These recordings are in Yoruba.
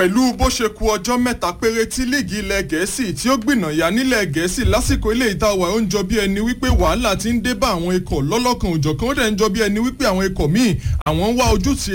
pẹ̀lú bó ṣe ku ọjọ́ mẹ́ta péré tí líìgì ilẹ̀ gẹ̀ẹ́sì tí ó gbìnàyà nílẹ̀ gẹ̀ẹ́sì lásìkò ilé ìtawà ó ń jọ bí ẹni wípé wàhálà ti ń dé bá àwọn ikọ̀ lọ́lọ́kan òjọ̀kan ó dẹ̀ ń jọ bí ẹni wípé àwọn ikọ̀ míì àwọn ń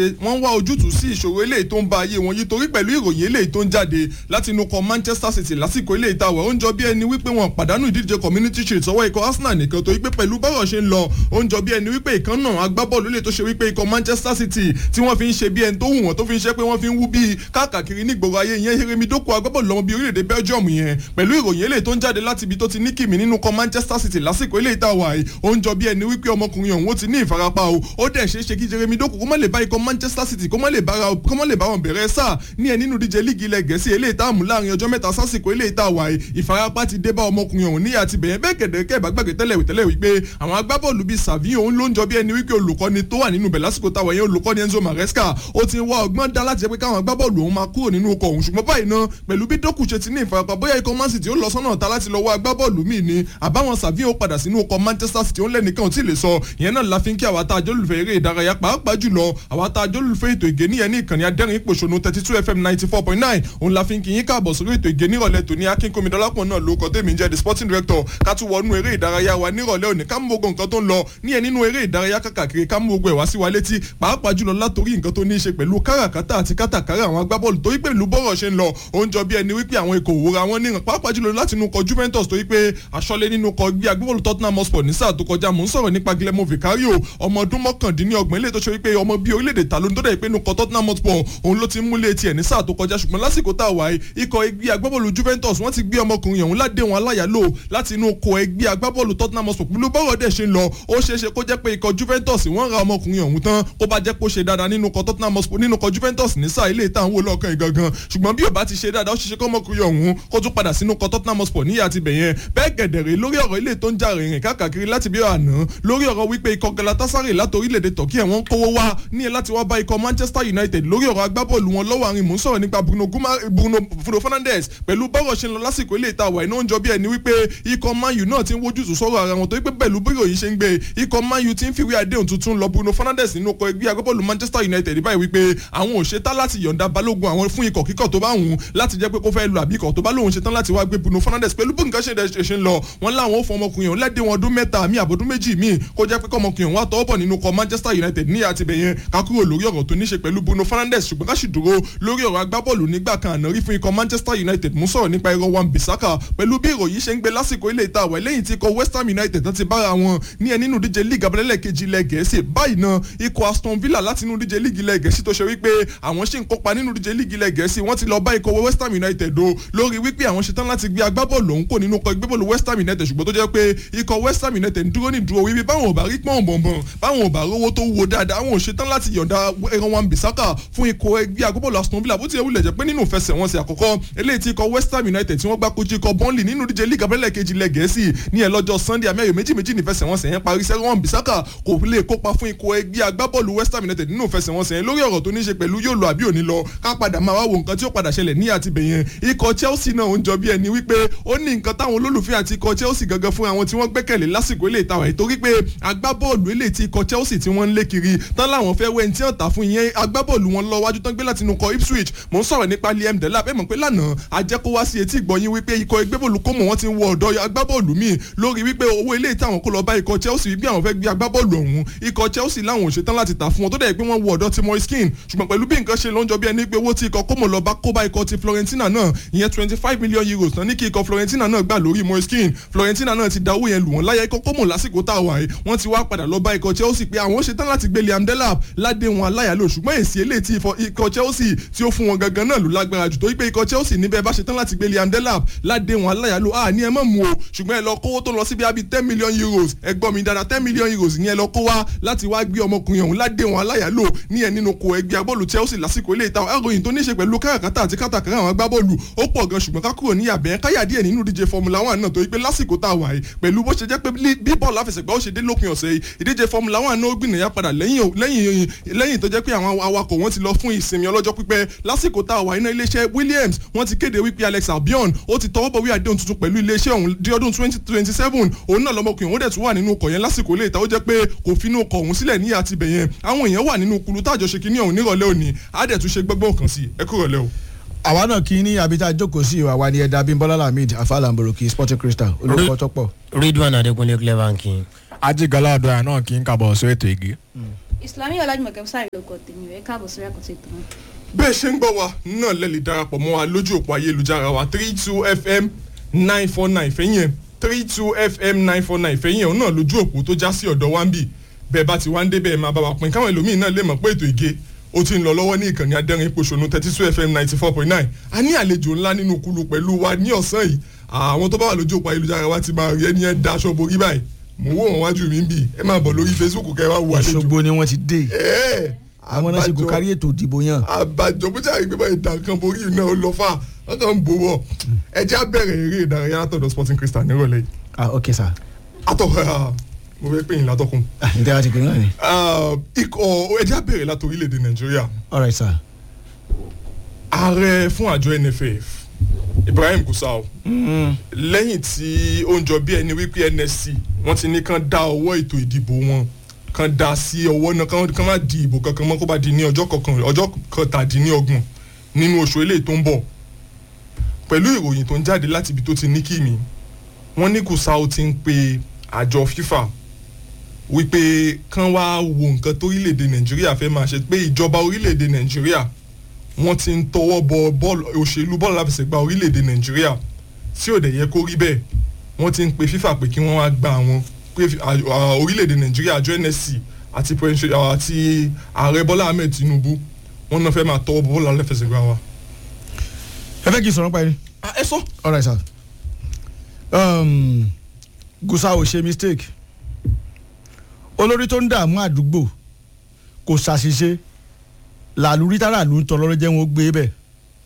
wá ojútùú sí ìṣòro eléyìí tó ń ba ayé wọn yìí torí pẹ̀lú ìròyìn eléyìí tó ń jáde láti inú kọ Manchester City lásìkò ilé ìtawà ó ń jọ bí ẹni wípé wọn pàdánù ìdíje community shield sọ́wọ́ ikọ̀ Arsenal nìkan torí pé pẹ̀lú bọ́rọ̀ ṣe ń lọ ó ń jọ bí ẹni wípé ìkan náà agbábọ́ọ̀lù lè tó ṣe wípé ikọ̀ Manchester City tí wọ́n fi ń ṣe bí ẹni tó wù wọ́n tó fi ń ṣe pé wọ́n fi ń wú bíi káàkiri nígboro ayé yẹn Yeremi Doku agbábọ́ọ̀lù lọ́mọ bíi orílẹ̀-èdè Belgium yẹn pẹ̀lú ìròyìn eléyìí tó ń jáde láti ibi tó ti ní kìmí nínú kọ Manchester City lásìkò eléyìí tá a wà yìí ó ń jọ bí ẹni wípé ọmọkùnrin ọ̀hún ó ti ní ìfarapa o ó dẹ̀ ṣeé ṣe kí Yeremi Doku kó má lè bá ikọ̀ Manchester City kó má lè bá wọn bẹ̀rẹ̀ sáà ní ẹ nínú díje líìgì ilẹ̀ gẹ̀ẹ́sì eléyìí tá a mú láàrin ọjọ́ mẹ́ta sásìkò eléyìí tá a wà yìí ìfarapa ti dé bá ọmọkùnrin ọ̀hún ní àti bẹ̀yẹn bẹ́ẹ̀ kẹ̀dẹ̀ kẹ́ bá gbàgbé tẹ́lẹ̀ tẹ́lẹ̀ wípé àwọn agbábọ́ọ̀lù bíi Savio òun ló ń jọ bí ẹni wípé olùkọ́ni tó wà nínú bẹ̀ lásìkò táwọn yẹn olùkọ́ni Enzo Maresca ó ti ń wá ọgbọ́n dá láti jẹ́ pé káwọn agbábọ́ọ̀lù òun máa kúrò nínú ọkọ̀ òun ṣùgbọ́n báyìí náà pẹ̀lú bí Doku ṣe ti ní ìfarapa bóyá ikọ̀ Man City ó lọ sọ́nà ta láti lọ wá agbábọ́ọ̀lù míì ni àbáwọn Savio padà sínú ọkọ̀ Manchester City ó lẹ́nìkan ò tí ì lè sọ ìyẹn náà la fi ń kí àwa tá a jólùfẹ́ eré ìdárayá pàápàá jùlọ àwa tá a jólùfẹ́ ètò ìgé níyẹn ní ìkànnì adẹ́rìn ìpòṣónú thirty two fm ninety four point nine òun la fi ń kí yín káàbọ̀ sórí ètò ìgé nírọ̀lẹ́ tòní akínkómi dọ́lápọ̀ náà ló kọ́ tèmi jẹ́ the sporting director ká tún wọnú eré ìdárayá wa nírọ̀lẹ́ òní ká mú gbogbo nǹkan tó ń lọ níyẹn nínú eré ìdárayá kàkàkiri ká mú gbogbo ẹ̀ wá sí wa létí pàápàá jùlọ látòrí nǹkan tó ní í ṣe pẹ̀lú káràkátà àti kátàkárà àwọn agbábọ́ọ̀lù torí pẹ̀lú bọ́rọ̀ ṣe ń lọ ó ń jọ bí ẹni wípé àwọn ikọ̀ òwúra wọn níran pàápàá jùlọ láti inú kọ Juventus torí pé aṣọ́lé nínú kọ gbé agbábọ́ọ̀lù Tottenham Hotspur ní sáà tó kọjá mò ń sọ̀rọ̀ nípa Guillermo Vicario ọmọ ọdún mọ́kàndínlọ́gbọ̀n ilé tó ṣe wípé ọmọ bíi orílẹ̀-èdè ta ló ń tó dẹ̀ pé inú kọ Tottenham Hotspur òun ló ti múlé tiẹ̀ ní sáà tó kọjá ṣùgbọ́n lásìkò tá a wà yìí ikọ̀ ẹgbẹ́ agbábọ́ọ̀lù Juventus wọ́n ti gbé ọmọkùnrin ọ̀hún ládé wọn aláyàlò láti inú kọ ẹgbẹ́ agbábọ́ọ̀lù Tottenham Hotspur pẹ̀lú bọ́rọ̀ dẹ̀ ṣe ń lọ ó ṣeé ṣe kó jẹ́ pé ikọ̀ Juventus wọ́n ra ọmọkùnrin ọ̀hún tán kó bá jẹ́ kó ṣe dáadáa nínú kọ Tottenham Hotspur nínú kọ Juventus ní sáà ilé ìtàn wò lọ́ọ̀kan ìgangan ṣùgbọ́n bí ò bá ti ṣe dáadáa ó ṣeé ṣe kó ọmọkùnrin ọ̀hún kó tún padà sínú kọ Tottenham Hotspur níyà àti bẹ̀yẹn bẹ́ẹ̀ gẹ̀dẹ̀rẹ̀ lórí ọ̀rọ̀ ilé tó ń jà rìnrìn káàkiri láti bí àná lórí ọ̀rọ̀ wípé ikọ̀ Galatasaray láti orílẹ̀-èdè Turkey wọ́n kówó wá ní ẹ láti wá bá ikọ̀ Manchester United lórí ọ̀rọ̀ agbábọ́ọ̀lù wọn lọ́wọ́ àárín mò ń sọ̀rọ̀ nípa Bruno Bruno Bruno Fernandes pẹ̀lú bọ́rọ̀ ṣe ń lọ lásìkò ilé ìta wà iná ń jọ bí ẹni wípé ikọ̀ Man U náà ti ń wojú tù sọ̀rọ̀ ara wọn tó wípé pẹ̀lú bí ìròyìn ṣe ń gbé ikọ̀ Man U ti ń fìwé àdéhùn tuntun lọ Bruno Fernandes nínú ọkọ̀ ẹgbẹ́ agbábọ́ọ̀lù Manchester United báyìí wípé àwọn ò ṣetán láti yọ̀ǹda balógun àwọn fún ikọ̀ kíkọ̀ tó bá wùn láti jẹ́ pé kó fẹ́ lu àbíkọ̀ tó bá lóun ṣetán láti wá gbé Bruno Fernandes pẹ̀lú bí nǹkan ṣe ṣe ń lọ wọn láwọn ò fọ ọmọkùnrin òun lẹ́dẹ̀ wọn ọdún mẹ́ta mi àbọ̀dún méjì mi kó jẹ́ pé kọ́mọkùnrin òun wá tọwọ́ bọ̀ nínú kọ Manchester United ní àtibẹ̀yẹn ká kúrò lórí ọ̀rọ̀ tó ní ṣe pẹ̀lú Bruno Fernandes ṣùgbọ́n ká sì dúró lórí ọ̀rọ̀ agbábọ́ọ̀lù nígbà kan àná rí fún ikọ̀ Manchester United mú sọ̀rọ̀ nípa irọ́ wan Bissaka pẹ̀lú bí ìròyìn ṣe ń gbé lásìkò ilé ìta àwẹ̀ lẹ́yìn tí ikọ̀ West Ham United tán ti bára wọn ní ẹ nínú díje league abẹ́lẹ́lẹ̀ kejì ilẹ̀ gẹ̀ẹ́sì báyìí náà ikọ̀ Aston Villa láti inú díje league ilẹ̀ gẹ̀ẹ́sì tó ṣe wípé àwọn ṣì ń kópa nínú díje league ilẹ̀ gẹ̀ẹ́sì wọ́n ti lọ bá ikọ̀ West Ham United o lórí wípé àwọn ṣetán láti gbé agbábọ́ọ̀lù òun kò nínú ikọ̀ ìgbébọ̀lù West Ham United ṣùgbọ́n tó jẹ́ pé ikọ̀ West Ham United ń dúró ní ìdúró wípé báwọn ò bá rí pọ́n bọ̀nbọ̀n báwọn ò bá rówó tó wo dáadáa àwọn ò ṣetán láti yọ̀ǹda ẹran wan Bissaka fún ikọ̀ ẹgbẹ́ agbábọ́ọ̀lù Aston Villa bó ti wulẹ̀ jẹ́ pé nínú ìfẹsẹ̀wọnsẹ̀ àkọ́kọ́ eléyìí tí ikọ̀ West Ham United tí wọ́n gbá kojú ikọ̀ Burnley nínú díje league abẹ́lẹ̀ kejì ilẹ̀ gẹ̀ẹ́sì ní ẹ̀ lọ́jọ́ Sunday amẹ́yọ̀ méjì méjì ní ìfẹsẹ̀wọnsẹ̀ yẹn parí sẹ́ran wan Bissaka kò lè kópa fún ikọ̀ ẹgbẹ́ agbábọ́ọ̀lù West Ham United nínú ìfẹsẹ̀wọnsẹ̀ yẹn lórí ọ̀rọ̀ tó ní ṣe pẹ̀lú yóò lọ àbí òní lọ ká padà máa wá wo nǹkan tí ó padà ṣẹlẹ̀ ní àtibẹ̀yẹn ikọ̀ Chelsea náà ń jọ bí ẹni wípé ó ní nǹkan táwọn olólùfẹ́ àti ikọ̀ Chelsea gangan fún àwọn tí wọ́n gbẹ́kẹ̀lé lásìkò ilé ìtawà ìtorí pé agbábọ́ọ̀lù ilé tí ikọ̀ Chelsea tí wọ́n ń lé kiri tán láwọn fẹ́ wẹ́n tí wọ́n tà fún ìyẹn agbábọ́ọ̀lù wọn lọ wájú tán gbé láti inú kọ Ipswich mò ń sọ̀rọ̀ nípa Liam Delap ẹ̀ mọ̀ pé lánàá ajẹ́kó wá sí etí ìgbọ̀nyín wípé ikọ̀ ẹgbẹ́bọ̀lù kó mọ̀ wọ́n ti ń wọ ọ̀dọ́ agbábọ́ọ̀lù míì lórí wípé owó ilé ìtàwọn kó lọ bá ikọ̀ Chelsea wípé àwọn fẹ́ gbé agbábọ́ọ̀lù ọ̀hún ikọ̀ Chelsea láwọn ò ṣetán láti tà fún wọn tó dẹ̀ pé wọ́n wọ ọ̀dọ́ ti Moiskin ṣùgbọ́n pẹ̀lú bí nǹkan ṣe ló ń jọ bí ẹni pé owó tí ikọ̀ kómò lọ bá kó bá ikọ̀ ti Florentina náà ìyẹn twenty five million euros náà ní kí ikọ̀ Florentina náà gbà lórí Moiskin Florentina náà ti da owó yẹn lù wọ́n láyà ikọ̀ kómò lásìkò tá a wà yìí wọ́n ti wá padà lọ bá ikọ̀ Chelsea pé àwọn ṣetán láti gbé Liam Delap ládé wọn aláyàlò ṣùgbọ́n èsì eléyìí tí ikọ̀ Chelsea tí ó fún wọn gangan náà ló lágbára jù tó wípé ikọ̀ Chelsea níbẹ̀ bá ṣetán láti gbé Liam Delap ládé wọn aláyàlò à ní ẹ mọ̀ mú o ṣùgbọ́n ẹ lọ kówó tó lọ síbi àbí ten million euros ẹ gbọ́ mi dáadáa ten million euros ní ẹ lọ kó wá láti wá gbé ọmọkùnrin ọ̀hún ládé wọn aláyàlò ní ẹ nínú ko ẹgbẹ́ agbọ́ọ̀lù Chelsea lásìkò ilé ìta àròyìn tó ní ṣe pẹ̀lú káràkátà àti kátàkárà àwọn agbábọ́ọ̀lù ó pọ̀ gan ṣùgbọ́n ká kúrò ní àbẹ̀ káyà díẹ̀ nínú díje Formula One náà tó yí pé lásìkò tá a wà yìí pẹ̀lú bó ṣe jẹ́ pé bí bọ́ọ̀lù àfẹsẹ̀gbá ó ṣe dé lópin ọ̀sẹ̀ yìí ìdíje Formula One náà ó gbìnàyà padà lẹ́yìn lẹ́yìn tó jẹ́ pé àwọn awakọ̀ wọn ti lọ fún ìsinmi ọlọ́jọ́ pípẹ́ lásìkò tá a wà iná iléeṣẹ́ Williams wọ́n ti kéde wípé Alex Albion ó ti tọwọ́ bọ̀wé àdéhùn tuntun pẹ̀lú iléeṣẹ́ ọ̀hún di ọdún twenty twenty seven òun náà lọ́mọkùnrin òun dẹ̀ tún wà nínú ọkọ̀ yẹn lásìkò ilé ìta ó jẹ́ pé kò finú ọkọ̀ òun sílẹ̀ ní àtibẹ̀ yẹn àwọn èèyàn wà nínú kulu tájọṣe kínní ọ̀hún nírọ̀lẹ́ òní á dẹ̀ tún ṣe gbọ́gbọ́n kan sí ẹ kúrọ̀lẹ́ o. àwa náà kí ní abita jókòó sí ìwà wa ni ẹ̀dá bímbọ́lá lamid afalamboroki sporting crystal olùkọ́ tó pọ̀. ridwan adekunle clever king. ajigbala ọdọọyà náà kì í kábọ̀ sọ ètò igi. ìsìlámì ọlájúmọ̀kẹ́ sáré lóko tèmi rẹ̀ káàbọ̀ sórí àkọsí ètò náà. bẹ́ẹ̀ ṣe ń gbọ́ wa náà lẹ́lẹ̀ darapọ̀ mọ́ wa lójú òpó ayélujára wa three two fm nine four nine fẹ́yìn ẹ̀ three two fm nine four nine fẹ́yìn ẹ̀ òun náà lójú òpó tó já sí ọ̀dọ̀ wa ń bì bẹ́ẹ̀ bá ti wá ń dé bẹ́ẹ̀ máa bá wa pín káwọn ẹlòmíín náà lè mọ̀ pé ètò ìge ó ti ń lọ lọ́wọ́ ní ìkànnì adẹ́rìn pòṣónú thirty two fm ninety four point nine a ní àlejò ńlá nínú kulu pẹ̀lú wa ní ọ̀sán yìí àwọn tó bá wà lójú òpó ayélujára wa ti máa rí ẹni ẹ daṣọ borí báyìí mò ń wò wọn wájú mi ń bì ẹ máa bọ̀ lórí facebook kẹ́ wá wo àlejò òṣogbo ni wọ́n ti dé ẹ̀ẹ́ àwọn náà ṣe kò kárí ètò ìdìbò yàn. àbàjọ bó jáde pé báyìí dàkan borí iná ó lọ fà wọn kàn ń bò wọ ẹjẹ abẹ́rẹ́ eré ìdárayá látọ̀dọ̀ sporting crystal nírọ̀lẹ́ yìí ah ok sir atọ́ mo fẹ́ pè yín látọkùn ah ǹjẹ́ wàá ti pè náà ni. ikọ̀ ẹjẹ abẹ́rẹ́ láti orílẹ̀-èdè nàìjíríà all right sir. ààrẹ fún àjọ nff ibrahim gusau lẹ́yìn tí ó ń jọ bí ẹni wípé nsc wọ́n ti ní kán dá ọwọ́ ètò ìdìbò wọn kan dá sí ọwọ́ náà kán kán má di ìbò kankan mọ́ kó bá di ní ọjọ́ kọkàn ọjọ́ kọtàdínlọ́gbọ̀n nínú oṣù eléyìí tó ń bọ̀ pẹ̀lú ìròyìn tó ń jáde láti ibi tó ti ní kí mi wọ́n ní gusau ti ń pe àjọ fifa wípé kán wá wo nǹkan tó orílẹ̀-èdè nàìjíríà fẹ́ máa ṣe pé ìjọba orílẹ̀-èdè nàìjíríà wọ́n ti ń tọwọ́ bọ bọ́ọ̀lù òṣèlú bọ́ọ̀lù láfẹsẹ̀gbá orílẹ̀-èdè nàìjíríà tí ò dẹ̀ yẹ kó rí bẹ́ẹ̀ wọ́n ti ń pe fifa pé kí wọ́n wá gba àwọn pé orílẹ̀-èdè nàìjíríà àjọ nsc àti àti ààrẹ bọ́lá ahmed tinubu wọ́n náà fẹ́ máa tọwọ́ bọ bọ́ọ̀lù láfẹsẹ̀gbá wa. ẹ fẹ́ kí n sọ̀rọ̀ pa ẹni. ẹ sọ. all right sir. Um, gusau ṣe mistake olórí tó ń dààmú àdúgbò kò ṣàṣìṣe làlúrí tára ló ń tọ́ lọ́rọ́ jẹ́ wọn ó gbé bẹ́ẹ̀.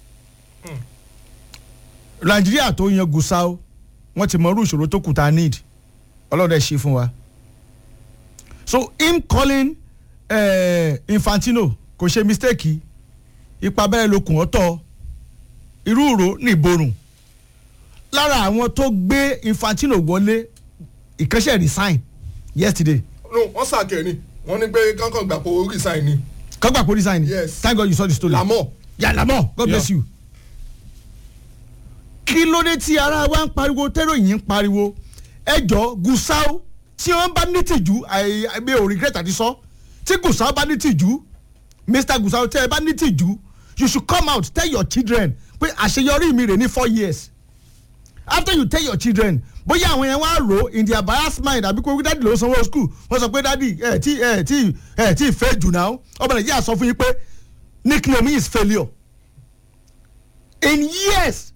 nàìjíríà tó yan gusau wọ́n ti mọrú ìṣòro tó kù tá a need ọlọ́dẹ ṣe fún wa. so him calling uh, infantino kò ṣe mistake ipa bẹ́ẹ̀ lókun ọ̀tọ̀ irú ìró ní ìborùn lára àwọn tó gbé infantino wọlé ìkẹ́sẹ̀ resign yesterday. no wọ́n sàkẹ́ ni wọ́n ní pé kankan gbà pé ó resign ni. kọ́gbà pé ó resign ni Yes. thank god you saw the story. lamọ́ yà lamọ́ god Yeah. bless you. kí ló dé tí ara wa ń pariwo tẹ́rọ̀yìn ń pariwo ẹjọ́ gusau tí wọ́n bá ní tìjú àìgbé ò regret àti sọ tí gusau bá ní tìjú mr gusau tẹ́ ẹ bá ní tìjú you should come out tell your children pé àṣeyọrí mi rè ní four years after you tell your children bóyá àwọn yẹn wá rò in their biased mind àbí kó dáàdì ló sanwó school wọ́n sọ pé dáàdì ẹ̀ tí ẹ̀ tí ẹ̀ tí fẹ́ jù náà ọmọ nàìjíríà sọ fún yín pé nickname is failure in years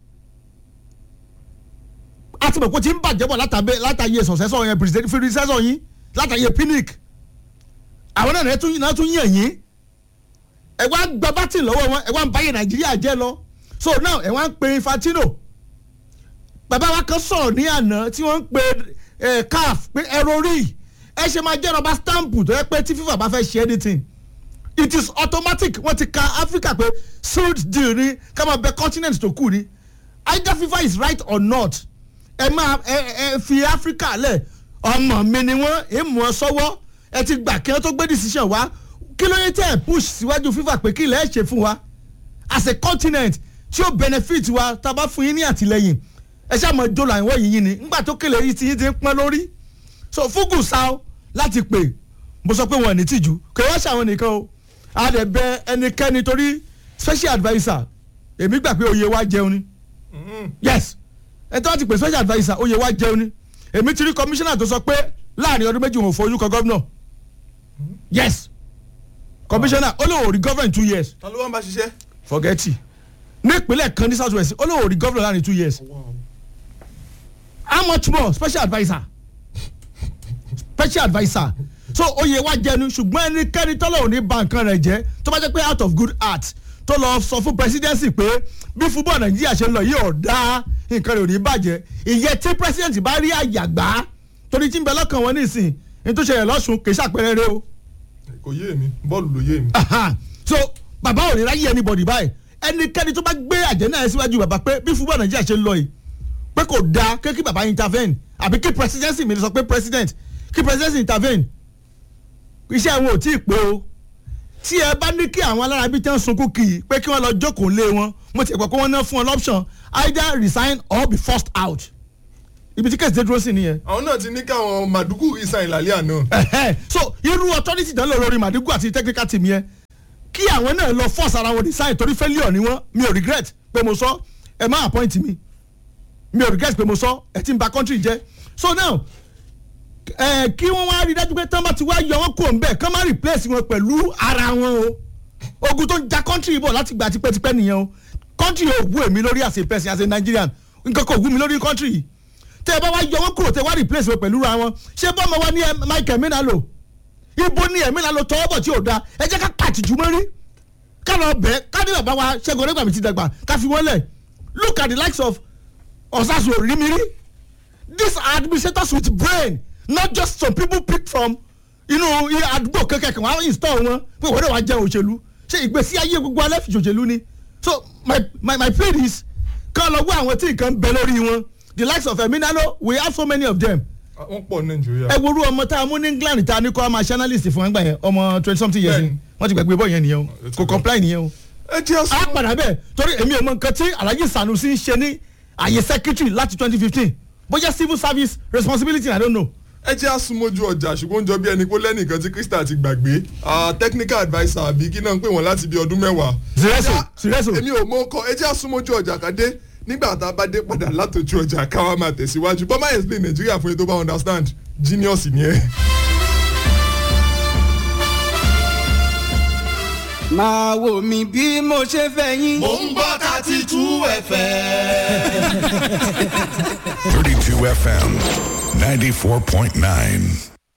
àti mọ̀ pé ó ti ń bàjẹ́ bọ̀ látàbẹ́ látàyè sọ̀sẹ́sọ̀ yẹn president predecessor yín látàyè pinic àwọn náà náà tún náà tún yàn yín ẹ wá gba bátì lọ́wọ́ wọn ẹ wá ń báyé nàìjíríà jẹ́ lọ so now ẹ wá ń pe infantino bàbá wa kan sọ̀rọ̀ ní àná tí wọ́n ń pe eh, caf pé ẹ̀rọ rí ẹ ṣe máa jẹ́ rọba stamp tó yẹ pé tí fifa bá fẹ́ ṣe anything it is automatic wọ́n ti ka africa pé sealed deal ni ká máa bẹ continent tó kù ni either fifa is right or not ẹ máa ẹ ẹ fi africa lẹ̀ ọmọ mi ni wọ́n ẹ mú ọ sọ́wọ́ ẹ ti gbà kí wọ́n tó gbé decision wá kí ló yẹ tẹ́ ẹ push síwájú fifa pé kí ilẹ̀ ẹ ṣe fún wa as a continent tí ó benefit wa tá a bá fún yín ní àtìlẹyìn ẹ ṣáà mọ jọlọ àwọn yìnyín ni ńgbà tó kélé yìí ti yín ti ń pọ́n lórí so fúgù sáó láti pè mo sọ pé wọn ò ní tìjú kò wá ṣàwọn nìkan o a dẹ̀ bẹ ẹnikẹ́ni torí special adviser èmi gbà pé oyè wa jẹun ni yes ẹ tí wọ́n ti pè special adviser oyè wa jẹun ni èmi ti rí commissioner tó sọ pé láàrin ọdún méjì wọn ò fojú kan gómìnà yes commissioner ó lóun ò rí government two years ta ló wá ń bá ṣiṣẹ́. forget it ní ìpínlẹ̀ kan ní south west ó lóun ò rí governor láàrin two years how much more special adviser special adviser so oyè wa jẹnu ṣùgbọ́n ẹnikẹ́ni tọ́lọ̀ ò ní ba nǹkan rẹ̀ jẹ́ tó bá jẹ́ pé out of good heart tó lọ sọ fún presidency pé bí football nàìjíríà ṣe ń lọ yìí ọ̀dá nǹkan rẹ̀ ò ní bàjẹ́ ìyẹn tí president bá rí àyàgbá torí tí ń bẹ lọ́kàn wọn nísìn ní tó ṣẹlẹ̀ lọ́sùn kì í ṣàpẹẹrẹ rẹ o kò yé mi bọ́ọ̀lù ló yé mi. Aha. so bàbá ò ní ráyè anybody báyìí ẹnikẹ́ni tó bá gbé àjẹ́nà ẹ̀ síwájú bàbá pé bí football nàìjíríà ṣe ń lọ yìí pé kò dáa kí kí bàbá intervene àbí kí presidency mi sọ pé president kí presidency intervene iṣẹ́ wọn ò tí ì pé o tí ẹ bá ní kí àwọn alárábí tẹ́ ń sunkún kì í pé kí wọ́n lọ jókòó lé wọn mo ti gbọ́ pé wọ́n ná fún ọ lọ́pṣọ̀n either resign or be forced out ibi tí kẹ́sìtẹ́ dúró sí nìyẹn. àwọn náà ti ní káwọn màdúkù resign lálẹ́ àná. Ẹ̀hẹ́. so irú authority dán lọ lórí madigu àti technical team yẹn kí àwọn náà lọ force ara wọn design torí failure ni wọn mi ò regret pé mo sọ ẹ má appoint mi mi ò regret pé mo sọ ẹ ti ń ba country jẹ so now ẹ kí wọ́n wá rí dájú pé tán bá ti wá yọ wọn kúrò ń bẹ̀ kán má replace wọn pẹ̀lú ara wọn o ogun tó ń ja country bọ̀ láti gbà tipẹ́tipẹ́ nìyẹn o country ò wú èmi lórí as a person as a Nigerian nǹkan kò wú mi lórí country yìí tẹ ẹ bá wá yọ wọn kúrò tẹ wá replace wọn pẹ̀lú ra wọn ṣé bọ́mọ wa ní ẹ Michael Minalo ibo ni ẹ̀mí la lọ tọwọ́ bọ̀ tí ò da ẹ jẹ́ ká pàtìjú mọ́rí ká lọ bẹ́ẹ̀ ká ní bàbá wa Ṣẹ́gun Ọdẹ́gbàmí ti dàgbà ká fi wọ́n lẹ̀ look at the likes of Ọ̀sásù Òrímírí these are administrators with brain not just some people picked from inú àdúgbò kẹ̀kẹ́ kan wọ́n á install wọn pé wọ́n dẹ̀ wá jẹun òṣèlú ṣé ìgbésí ayé gbogbo alẹ́ fi ṣòṣèlú ni so my my my plea is ká lọ wá àwọn tí nǹkan bẹ lórí wọn the likes of Eminalo we have so many of them wọ́n pọ̀ nàìjíríà. ẹ worú ọmọ tá a mú ní England tá a ní kó a máa ṣe analyst fún ẹgbà yẹn ọmọ twenty something years ni wọ́n ti gbàgbé bọ́ yẹn nìyẹn o kò comply nìyẹn o. ẹ jẹ́ a sọ padà bẹ́ẹ̀ torí èmi ò mọ nǹkan tí Alhaji Sanusi ń ṣe ní àyè secretary láti twenty fifteen bóyá civil service responsibility I don't know. ẹ jẹ́ àsùnmójú ọjà ṣùgbọ́n ó ń jọ bí ẹni pé lẹ́nìkan tí Crystal ti gbàgbé Ah, technical adviser àbí kí náà ń pè wọ́n láti bí ọdún mẹ́wàá. Sireso, Ẹ jẹ́- Sireso. èmi ò mọ ọkọ ẹ jẹ́ àsùnmójú ọjà kàdé nígbà tá a bá dé padà látòjú ọjà káwa máa tẹ̀síwájú bọ́má explain Nàìjíríà fún yín tó bá understand genius ni ẹ. máa wò mí bí mo ṣe fẹ́ yín. Mo ń gbọ́ thirty two FM. 32 FM 94.9.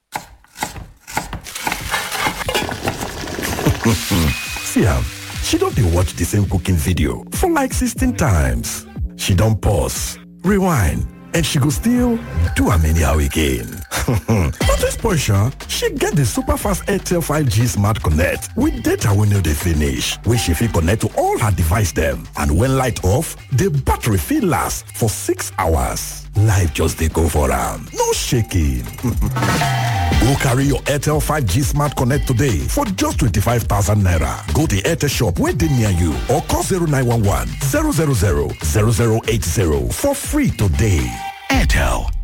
See am, she don dey watch the same cooking video for like 16 times. She don pause, rewind, and she go still do am anyhow again. Not to spoil sha, she get the super fast Airtel 5G Smart Connect with data wey no dey finish, wey she fit connect to all her device dem. And when light off, the battery fit last for 6 hours. Life just dey go for am, no shaking. Go carry your Airtel 5G Smart Connect today for just 25,000 naira. Go to Airtel shop where they near you or call 0911 000 0080 for free today. Airtel,